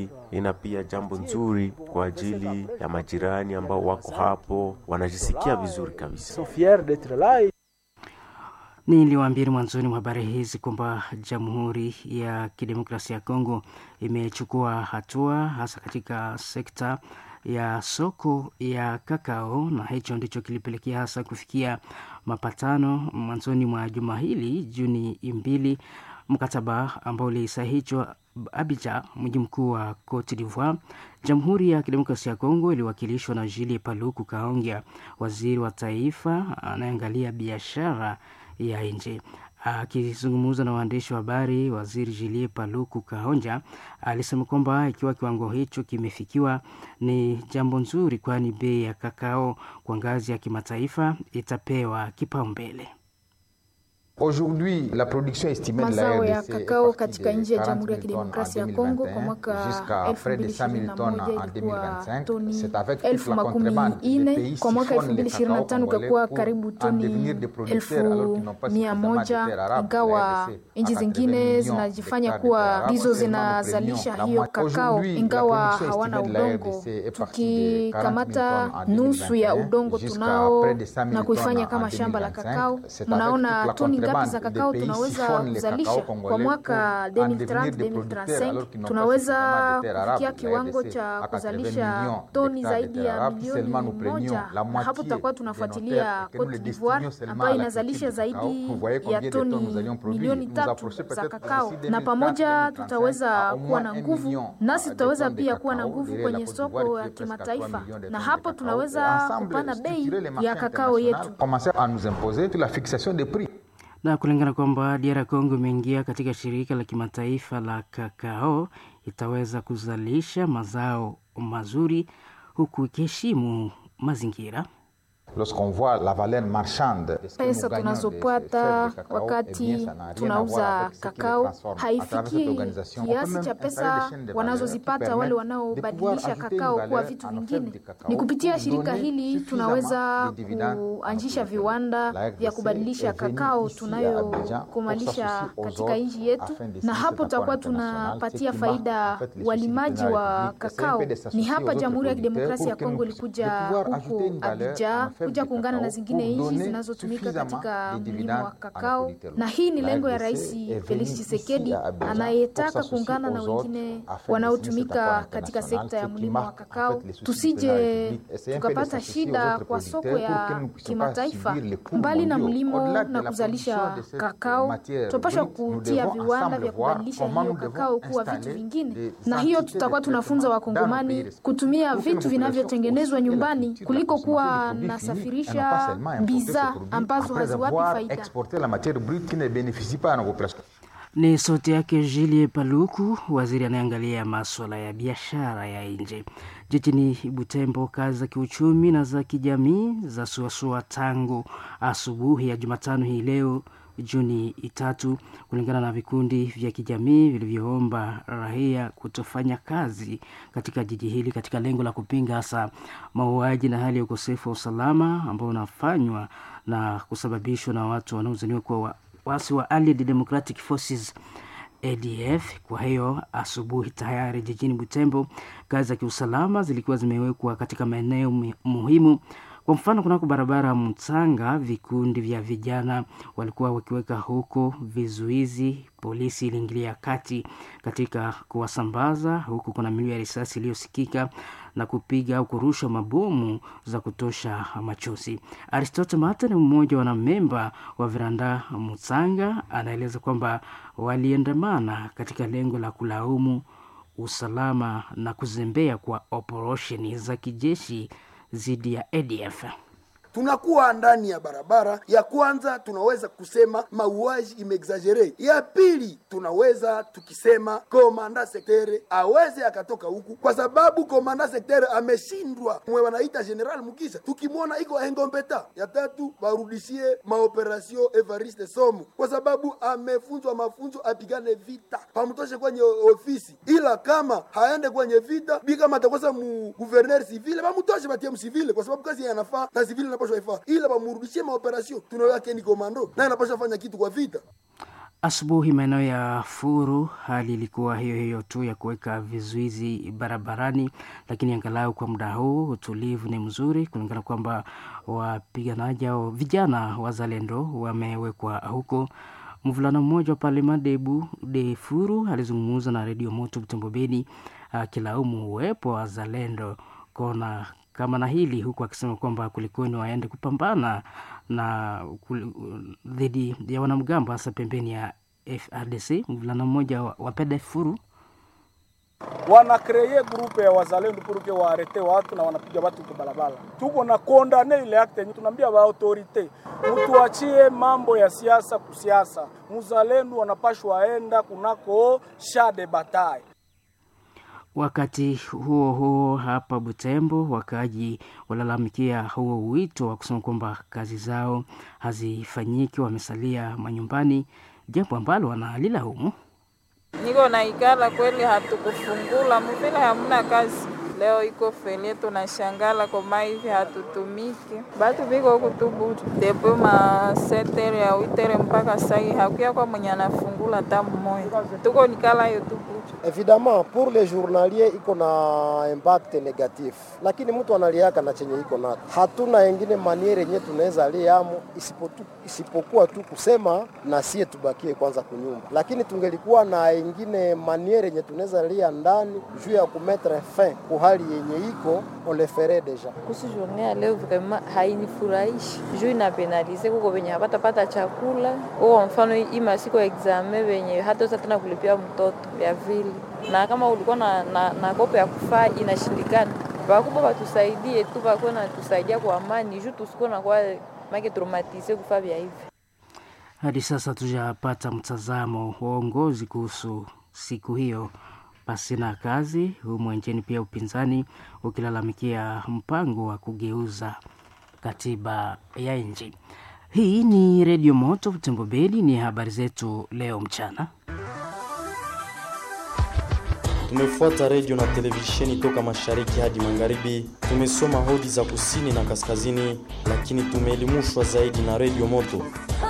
ina pia jambo nzuri kwa ajili ya majirani ambao wako hapo, wanajisikia vizuri kabisa. Niliwaambia mwanzoni mwa habari hizi kwamba Jamhuri ya Kidemokrasia ya Kongo imechukua hatua hasa katika sekta ya soko ya kakao, na hicho ndicho kilipelekea hasa kufikia mapatano mwanzoni mwa juma hili Juni mbili, mkataba ambao ulisahihishwa Abidjan, mji mkuu wa Cote d'Ivoire. Jamhuri ya Kidemokrasia ya Kongo iliwakilishwa na Julie Paluku Kahongya, waziri wa taifa anayeangalia biashara ya nje. Akizungumza na waandishi wa habari, waziri Julie Paluku Kahonja alisema kwamba ikiwa kiwango hicho kimefikiwa ni jambo nzuri, kwani bei ya kakao kwa ngazi ya kimataifa itapewa kipaumbele. Mazao ya kakao katika nchi ya Jamhuri ya Kidemokrasia ya Kongo kwa mwaka 2021 ilikuwa toni elfu makumi ine, kwa mwaka 2025 ikakuwa karibu toni elfu mia moja ingawa nchi zingine zinajifanya kuwa ndizo zinazalisha hiyo kakao ingawa hawana udongo. Tukikamata nusu ya udongo tunao na kuifanya kama shamba la kakao, mnaona toni ngapi za kakao tunaweza kuzalisha kwa mwaka 2030-2035 tunaweza kufikia kiwango cha kuzalisha toni zaidi ya milioni moja, na hapo tutakuwa tunafuatilia Cote d'Ivoire ambayo inazalisha zaidi ya toni milioni tatu za kakao, na pamoja tutaweza kuwa na nguvu, nasi tutaweza pia kuwa na nguvu kwenye soko ya kimataifa, na hapo tunaweza kupanda bei ya kakao yetu na kulingana kwamba DR Congo imeingia katika shirika la kimataifa la kakao, itaweza kuzalisha mazao mazuri huku ikiheshimu mazingira. Pesa tunazopata wakati tunauza kakao haifiki kiasi cha pesa wanazozipata wale wanaobadilisha kakao kuwa vitu vingine. Ni kupitia shirika hili tunaweza kuanzisha viwanda vya kubadilisha kakao tunayokumalisha katika nchi yetu, na hapo tutakuwa tunapatia faida walimaji wa kakao. Ni hapa Jamhuri ya Kidemokrasia ya Kongo ilikuja huko Abidjan kuja kuungana na zingine nchi zinazotumika katika mlimo wa kakao, na hii ni lengo ya Rais Felix Tshisekedi anayetaka kuungana na wengine wanaotumika katika sekta ya mlimo wa kakao, tusije tukapata shida kwa soko ya kimataifa. Mbali na mlimo na kuzalisha kakao, tunapaswa kutia viwanda vya kubadilisha hiyo kakao kuwa vitu vingine, na hiyo tutakuwa tunafunza Wakongomani kutumia vitu vinavyotengenezwa nyumbani kuliko kuwa na safirisha bidhaa ambazo haziwapi faida. Ni sauti yake Julie Paluku, waziri anayeangalia maswala ya biashara ya nje. Jijini Butembo, kazi za kiuchumi na za kijamii za suasua tangu asubuhi ya Jumatano hii leo Juni tatu, kulingana na vikundi vya kijamii vilivyoomba raia kutofanya kazi katika jiji hili katika lengo la kupinga hasa mauaji na hali ya ukosefu wa usalama ambao unafanywa na kusababishwa na watu wanaozaniwa kuwa waasi wa Allied Democratic Forces ADF. Kwa hiyo asubuhi tayari jijini Butembo kazi za kiusalama zilikuwa zimewekwa katika maeneo muhimu kwa mfano kunako barabara ya Mtanga, vikundi vya vijana walikuwa wakiweka huko vizuizi. Polisi iliingilia kati katika kuwasambaza, huku kuna milio ya risasi iliyosikika na kupiga au kurusha mabomu za kutosha machozi. Aristote Mata ni mmoja wa wanamemba wa Viranda Mtanga, anaeleza kwamba waliandamana katika lengo la kulaumu usalama na kuzembea kwa operesheni za kijeshi dhidi ya ADF. tunakuwa ndani ya barabara. Ya kwanza tunaweza kusema mauaji imeexagere. Ya pili tunaweza tukisema komanda sektere aweze akatoka huku, kwa sababu komanda sektere ameshindwa, mwe wanaita General Mukisha, tukimwona iko engombeta. Ya tatu warudishie maoperasio Evariste Somo, kwa sababu amefunzwa mafunzo apigane vita, pamtoshe kwenye ofisi, ila kama haende kwenye vita bi kama atakosa mu guverner civile bamutoshe batie msivile, kwa sababu kazi yanafaa na civile inapaswa ifaa, ila bamurudishie maoperasio. Tunawake ni komando naye anapaswa fanya kitu kwa vita. Asubuhi maeneo ya Furu hali ilikuwa hiyo hiyo tu ya kuweka vizuizi barabarani, lakini angalau kwa muda huu utulivu ni mzuri, kulingana kwamba wapiganaji au vijana wazalendo wamewekwa huko. Mvulana mmoja wa Parlema Debu de Furu alizungumza na redio Moto Butembo Beni akilaumu uwepo wa wazalendo kona kama na hili, huku akisema kwamba kulikoni waende kupambana na dhidi ya wanamgambo hasa pembeni ya FRDC. Mvulana mmoja wa Pede Furu wanakreye grupe ya wazalendo puruke waarete watu na wanapiga watu kwa barabara. Tuko na kondane ile akte yenye tunaambia ba autorite mtuachie mambo ya siasa kusiasa, muzalendo wanapashwa waenda kunako shade batai. Wakati huo huo, hapa Butembo, wakaaji walalamikia huo wito wa kusema kwamba kazi zao hazifanyiki, wamesalia manyumbani, jambo ambalo wanalilaumu. Niko na ikala kweli, hatukufungula muvile, hamuna kazi leo iko felie, tunashangala koma hivi hatutumiki, batu biko kutubu depo ma setere ya witere mpaka sai hakuya kwa mwenye anafungula tamu moya, tuko nikala hiyo tubu Evidemment pour les journaliers iko na impact negatif, lakini mtu analiaka na chenye iko nacho. Hatuna engine maniere yenye tunaweza liamo isipokuwa tu kusema na sie tubakie kwanza kunyumba, lakini tungelikuwa na engine maniere yenye tunaweza lia ndani juu ya kumetre fin ku hali yenye iko on le ferait deja. Kuhusu journée ya leo vraiment hainifurahishi juu inapenalize kuko venye hapatapata chakula kwa mfano hii masiku ya examen venye hata tena kulipia mtoto ya vile na kama ulikuwa na, na, na kopo ya kufaa inashindikana, bakubwa batusaidie tu, bakuwe natusaidia kwa amani juu tusikuwe na kwa make traumatize kufaa vya hivi. Hadi sasa tujapata mtazamo wa uongozi kuhusu siku hiyo pasina kazi humu nchini, pia upinzani ukilalamikia mpango wa kugeuza katiba ya nchi. Hii ni Redio Moto Butembo Beli, ni habari zetu leo mchana. Tumefuata redio na televisheni toka mashariki hadi magharibi. Tumesoma hodi za kusini na kaskazini, lakini tumeelimishwa zaidi na redio Moto.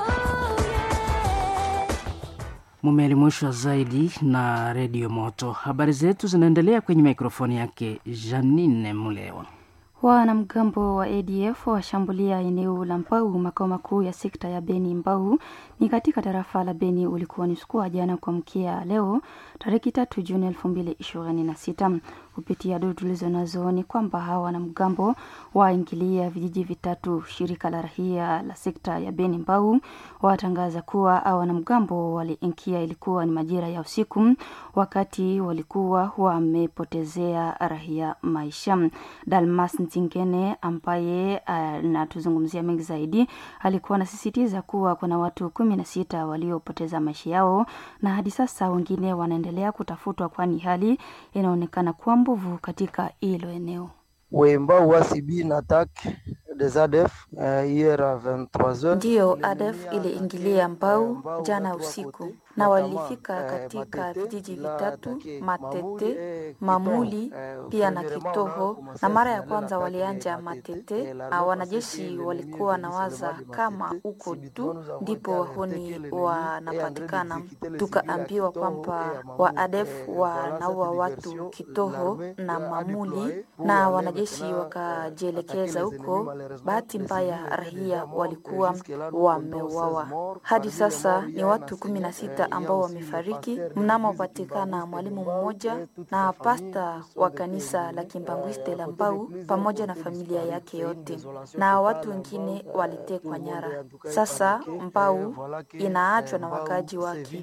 Mumeelimishwa zaidi na redio Moto. Habari zetu zinaendelea kwenye mikrofoni yake Janine Mulewa. Wanamgambo wa ADF washambulia eneo la Mbau, makao makuu ya sekta ya Beni. Mbau ni katika tarafa la Beni. Ulikuwa ni usiku wa jana kuamkia leo tariki tatu Juni elfu mbili ishirini na sita. Kupitia duru tulizo nazo ni kwamba hawa wanamgambo waingilia vijiji vitatu. Shirika la rahia la sekta ya Beni Mbau watangaza kuwa hawa wanamgambo waliingia, ilikuwa ni majira ya usiku, wakati walikuwa wamepotezea rahia maisha. Dalmas Ntingene ambaye anatuzungumzia uh, mengi zaidi alikuwa anasisitiza kuwa kuna watu kumi na sita waliopoteza maisha yao na hadi sasa wengine wanaendelea kutafutwa, kwani hali inaonekana kuwa mbovu katika hilo eneo. wemba wasibi na attack des ADF uh, hier à 23h. Ndiyo, ADF iliingilia Mbau jana usiku na walifika katika vijiji vitatu Matete, Mamuli pia na Kitoho, na mara ya kwanza walianja Matete na wanajeshi walikuwa na waza kama huko tu ndipo wahuni wanapatikana. Tukaambiwa kwamba wa ADF wanaua watu Kitoho na Mamuli na wanajeshi wakajielekeza huko. Bahati mbaya rahia walikuwa wameuawa. Hadi sasa ni watu kumi na sita ambao wamefariki mnamopatikana mwalimu mmoja na pasta wa kanisa la Kimbangwiste la Mbau pamoja na familia yake yote, na watu wengine walitekwa nyara. Sasa Mbau inaachwa na wakaji wake.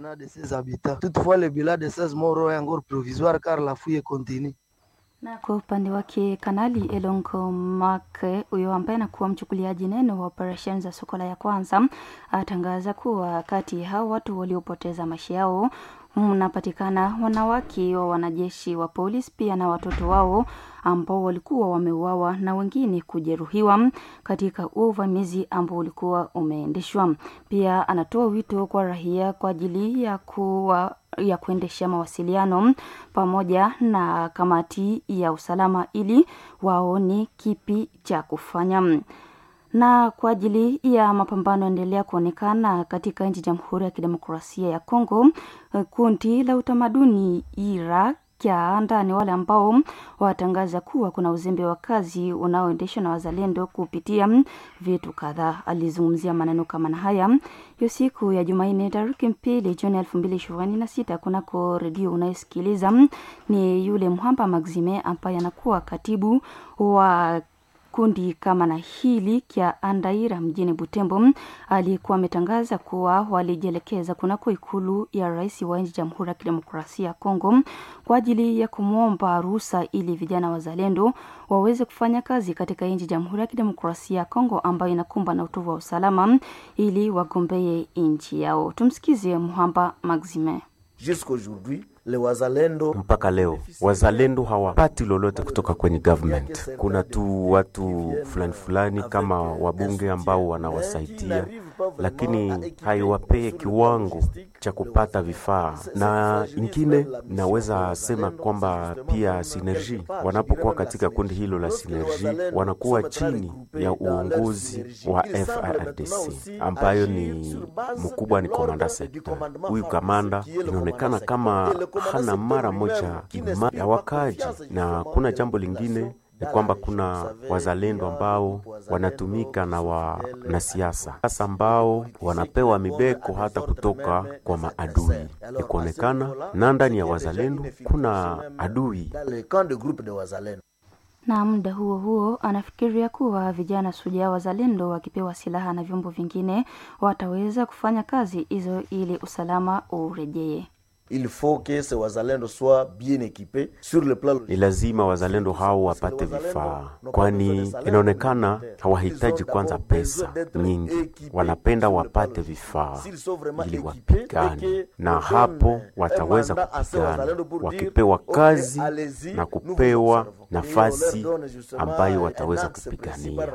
Toutefois le bilan de 16 morts est encore provisoire car la fouille continue. Na kwa upande wake Kanali Elongo Make huyo ambaye anakuwa mchukuliaji neno wa operesheni za Sokola ya kwanza atangaza kuwa kati ya hao watu waliopoteza maisha yao mnapatikana wanawake wa wanajeshi wa polisi pia na watoto wao ambao walikuwa wameuawa na wengine kujeruhiwa katika uvamizi ambao ulikuwa umeendeshwa. Pia anatoa wito kwa raia kwa ajili ya kuwa ya kuendesha mawasiliano pamoja na kamati ya usalama ili waone kipi cha kufanya na kwa ajili ya mapambano endelea kuonekana katika nchi Jamhuri ya Kidemokrasia ya Kongo, kundi la utamaduni ira kyaanda ni wale ambao watangaza kuwa kuna uzembe wa kazi unaoendeshwa na wazalendo kupitia vitu kadhaa. Alizungumzia maneno kama na haya hiyo siku ya Jumanne tarehe mbili Juni elfu mbili ishirini na sita kunako redio unayosikiliza ni yule Mhamba Maxime ambaye anakuwa katibu wa kundi kama na hili kya Andaira mjini Butembo alikuwa ametangaza kuwa walijielekeza kunako ikulu ya rais wa nchi Jamhuri ya Kidemokrasia ya Kongo kwa ajili ya kumwomba ruhusa ili vijana wazalendo waweze kufanya kazi katika nchi Jamhuri ya Kidemokrasia ya Kongo ambayo inakumbwa na utovu wa usalama ili wagombee nchi yao. Tumsikize Muhamba Maxime. Jusqu'aujourd'hui le wazalendo mpaka leo wazalendo hawapati lolote kutoka kwenye government. Kuna tu watu fulani fulani kama wabunge ambao wanawasaidia, lakini haiwapee kiwango cha kupata vifaa. Na ingine naweza sema kwamba pia Sinergi wanapokuwa katika kundi hilo la Sinergi wanakuwa chini ya uongozi wa FARDC ambayo ni mkubwa ni komanda sekta. Huyu kamanda inaonekana kama hana mara moja ima ya wakaji, na kuna jambo lingine ni kwamba kuna wazalendo ambao wanatumika na wanasiasa sasa ambao wanapewa mibeko hata kutoka kwa maadui. Ni kuonekana na ndani ya wazalendo kuna adui na muda huo huo anafikiria kuwa vijana sujaa wazalendo wakipewa silaha na vyombo vingine wataweza kufanya kazi hizo ili usalama urejee. il faut que ces wazalendo soient bien équipés sur le plan ni lazima wazalendo hao wapate vifaa, kwani inaonekana hawahitaji kwanza pesa nyingi, wanapenda wapate vifaa ili wapigane, na hapo wataweza kupigana wakipewa kazi na kupewa nafasi ambayo wataweza kupigania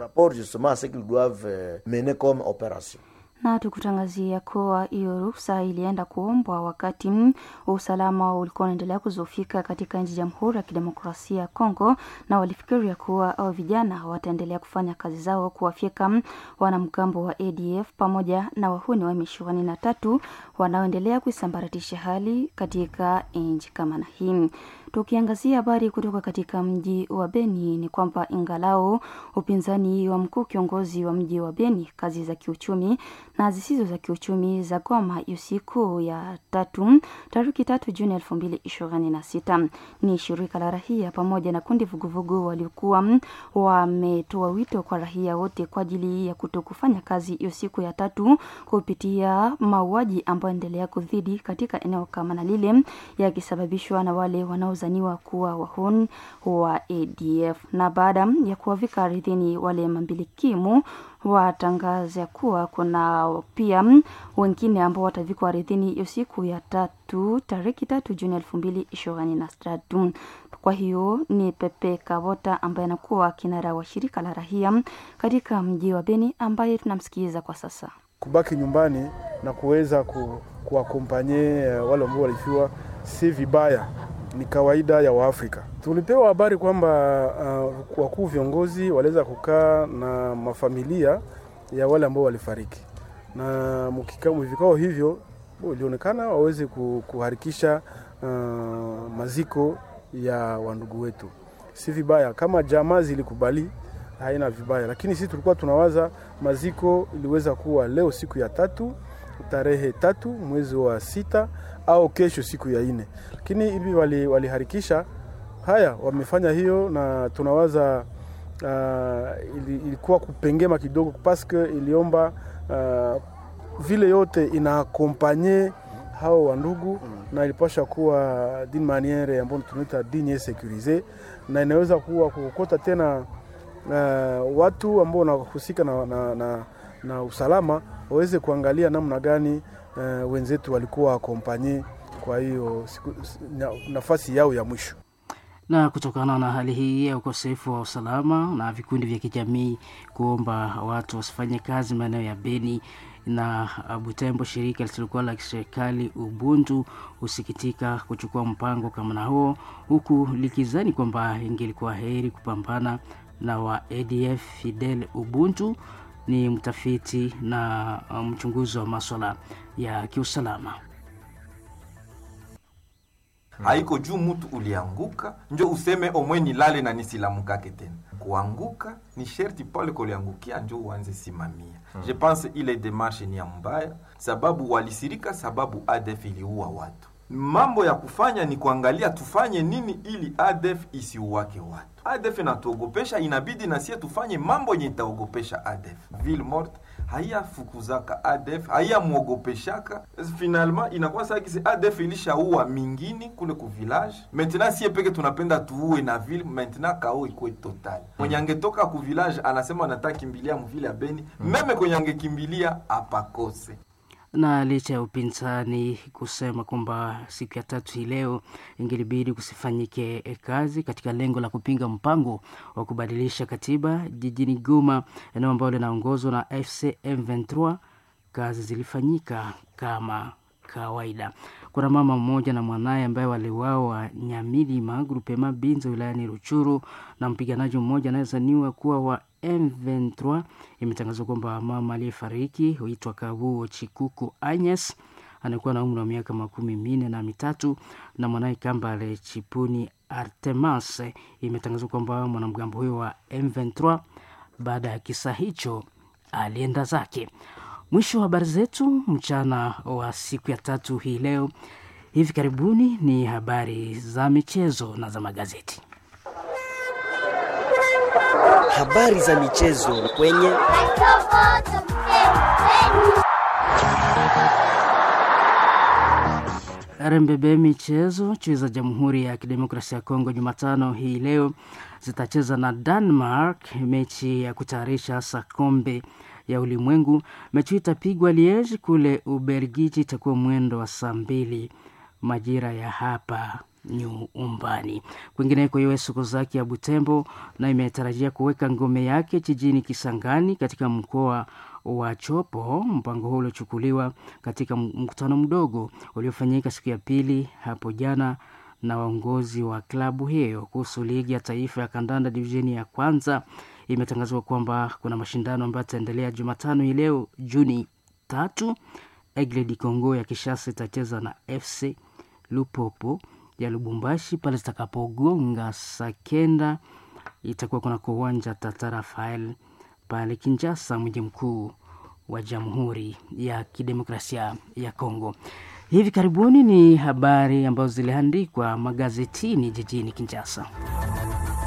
na tukutangazia kuwa hiyo ruhusa ilienda kuombwa wakati usalama ulikuwa unaendelea kuzofika katika nchi Jamhuri ya Kidemokrasia ya Kongo, na walifikiria kuwa au vijana wataendelea kufanya kazi zao kuwafyeka wanamgambo wa ADF pamoja na wahuni wa M na tatu wanaoendelea kuisambaratisha hali katika nchi kama na hii. Tukiangazia habari kutoka katika mji wa Beni ni kwamba ingalao upinzani wa mkuu kiongozi wa mji wa Beni, kazi za kiuchumi na zisizo za kiuchumi za Goma usiku ya tatu tariki tatu Juni elfu mbili ishirini na sita ni shirika la rahia pamoja na kundi vuguvugu waliokuwa wametoa wito kwa rahia wote kwa ajili ya kuto kufanya kazi hiyo siku ya tatu kupitia mauaji ambayo endelea kudhidi katika eneo kama na lile yakisababishwa na wale wanaozaniwa kuwa wahuni wa ADF na baada ya kuwavika ardhini wale mambilikimu watangaza kuwa kuna pia wengine ambao watavikwa ardhini hiyo siku ya tatu tariki tatu Juni elfu mbili ishirini na tatu. Kwa hiyo ni Pepe Kavota ambaye anakuwa kinara wa shirika la rahia katika mji wa Beni ambaye tunamsikiliza kwa sasa. Kubaki nyumbani na kuweza ku, kuwakompanye wale ambao walifiwa si vibaya ni kawaida ya Waafrika. Tulipewa habari kwamba uh, wakuu viongozi waliweza kukaa na mafamilia ya wale ambao walifariki, na vikao hivyo ilionekana waweze kuharikisha uh, maziko ya wandugu wetu. Si vibaya kama jamaa zilikubali, haina vibaya, lakini sisi tulikuwa tunawaza maziko iliweza kuwa leo siku ya tatu tarehe tatu mwezi wa sita au kesho siku ya nne, lakini hivi waliharikisha wali haya, wamefanya hiyo, na tunawaza uh, ilikuwa kupengema kidogo paske iliomba uh, vile yote inaakompanye hao wandugu mm. na ilipasha kuwa din maniere ambayo tunaita digne securise, na inaweza kuwa kukota tena uh, watu ambao wanahusika na, na, na, na usalama waweze kuangalia namna gani uh, wenzetu walikuwa akompanye kwa hiyo na, nafasi yao ya mwisho. Na kutokana na hali hii ya ukosefu wa usalama na vikundi vya kijamii kuomba watu wasifanye kazi maeneo ya Beni na Butembo, shirika lisilokuwa la kiserikali Ubuntu husikitika kuchukua mpango kama na huo, huku likizani kwamba ingelikuwa heri kupambana na wa ADF Fidel Ubuntu ni mtafiti na mchunguzi wa maswala ya kiusalama. haiko juu mtu ulianguka njo useme omwe nilale na nisilamukake tena. Kuanguka ni sherti pale kuliangukia njo uanze simamia. Hmm. Je pense ile demarche ni ya mbaya, sababu walisirika, sababu ADF iliua watu. Mambo ya kufanya ni kuangalia tufanye nini ili ADF isiuwake watu. ADF inatuogopesha, inabidi nasie tufanye mambo yenye itaogopesha ADF. Ville morte haiyafukuzaka ADF haiyamwogopeshaka, finalement inakuwa sakisi ADF ilishaua mingini kule ku village. Maintenant sie peke tunapenda tuue na ville, maintenant kao ikuwe total. Mwenye angetoka ku village anasema anataka kimbilia mvile ya Beni, meme kwenye angekimbilia apakose na licha ya upinzani kusema kwamba siku ya tatu hii leo ingelibidi kusifanyike kazi katika lengo la kupinga mpango wa kubadilisha katiba jijini Goma, eneo ambalo linaongozwa na FC M23, kazi zilifanyika kama kawaida. Kuna mama mmoja na mwanaye ambaye waliuawa Nyamilima grupema Binza wilayani Ruchuru na mpiganaji mmoja anayezaniwa kuwa wa M23. Imetangazwa kwamba mama aliyefariki huitwa Kabuo Chikuku Agnes anakuwa na umri wa miaka makumi minne na mitatu na mwanaye Kambale Chipuni Artemas. Imetangazwa kwamba mwanamgambo huyo wa M23 baada ya kisa hicho alienda zake. Mwisho wa habari zetu mchana wa siku ya tatu hii leo. Hivi karibuni ni habari za michezo na za magazeti. Habari za michezo kwenye RMBB michezo. Chui za Jamhuri ya Kidemokrasia ya Kongo Jumatano hii leo zitacheza na Denmark mechi ya kutayarisha hasa kombe ya ulimwengu. Mechi hii itapigwa Liege kule Ubelgiji, itakuwa mwendo wa saa mbili majira ya hapa nyumbani. Kwingineko, US Sokozaki ya Butembo na imetarajia kuweka ngome yake jijini Kisangani katika mkoa wa Chopo. Mpango huo uliochukuliwa katika mkutano mdogo uliofanyika siku ya pili hapo jana na waongozi wa klabu hiyo kuhusu ligi ya taifa ya kandanda divisheni ya kwanza. Imetangazwa kwamba kuna mashindano ambayo yataendelea Jumatano hii leo Juni tatu. Aigle du Congo ya Kishasa itacheza na FC Lupopo ya Lubumbashi pale zitakapogonga saa kenda. Itakuwa kuna uwanja Tata Rafael pale Kinshasa, mji mkuu wa Jamhuri ya Kidemokrasia ya Kongo. Hivi karibuni ni habari ambazo ziliandikwa magazetini jijini Kinshasa.